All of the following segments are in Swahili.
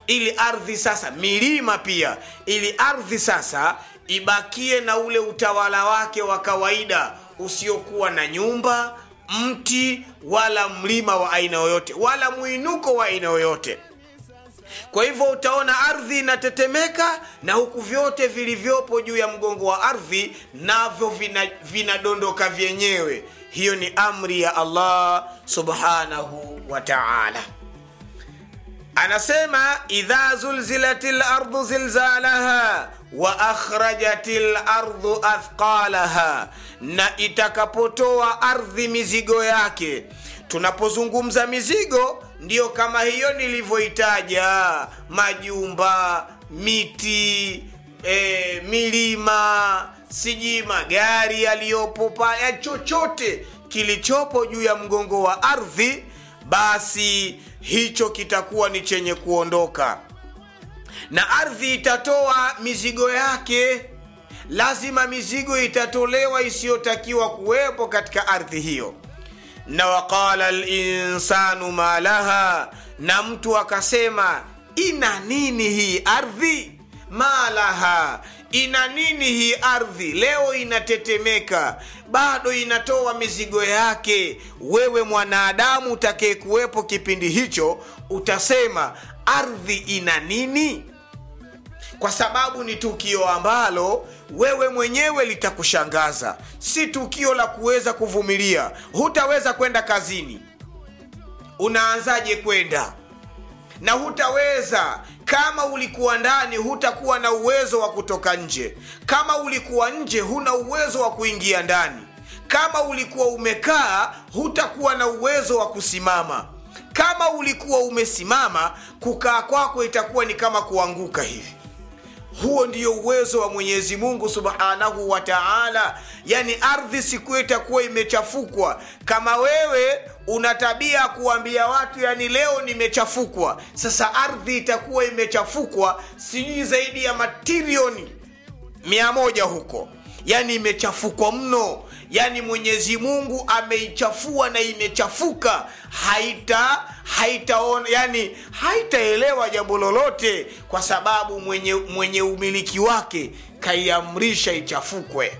ili ardhi sasa milima pia ili ardhi sasa ibakie na ule utawala wake wa kawaida usiokuwa na nyumba mti wala mlima wa aina yoyote wala mwinuko wa aina yoyote kwa hivyo utaona ardhi inatetemeka na huku vyote vilivyopo juu ya mgongo wa ardhi navyo vinadondoka vina vyenyewe hiyo ni amri ya allah subhanahu wa taala anasema idha zulzilati lardu zilzalaha wa akhrajati lardu athqalaha na itakapotoa ardhi mizigo yake tunapozungumza mizigo ndiyo kama hiyo nilivyoitaja majumba miti e, milima sijui magari yaliyopo paya chochote kilichopo juu ya mgongo wa ardhi basi hicho kitakuwa ni chenye kuondoka na ardhi itatoa mizigo yake lazima mizigo itatolewa isiyotakiwa kuwepo katika ardhi hiyo na waqala linsanu ma laha na mtu akasema ina nini hii ardhi ma laha ina nini hii ardhi leo inatetemeka bado inatoa mizigo yake wewe mwanadamu utakayekuwepo kipindi hicho utasema ardhi ina nini kwa sababu ni tukio ambalo wewe mwenyewe litakushangaza si tukio la kuweza kuvumilia hutaweza kwenda kazini unaanzaje kwenda na hutaweza kama ulikuwa ndani hutakuwa na uwezo wa kutoka nje kama ulikuwa nje huna uwezo wa kuingia ndani kama ulikuwa umekaa hutakuwa na uwezo wa kusimama kama ulikuwa umesimama kukaa kwako itakuwa ni kama kuanguka hivi huo ndio uwezo wa mwenyezi mungu subhanahu wa taala yani ardhi siku itakuwa imechafukwa kama wewe una tabia ya kuambia watu yani leo nimechafukwa sasa ardhi itakuwa imechafukwa sijui zaidi ya matirioni mia moja huko yani imechafukwa mno yani mwenyezi mungu ameichafua na imechafuka haita haitaona yani haitaelewa jambo lolote kwa sababu mwenye, mwenye umiliki wake kaiamrisha ichafukwe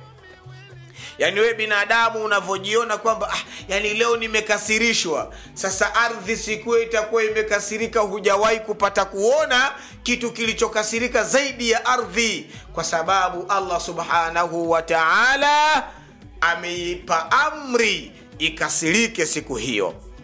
yaani wewe binadamu unavyojiona kwamba ah, yani leo nimekasirishwa sasa ardhi sikuwe itakuwa imekasirika hujawahi kupata kuona kitu kilichokasirika zaidi ya ardhi kwa sababu allah subhanahu wa taala ameipa amri ikasirike siku hiyo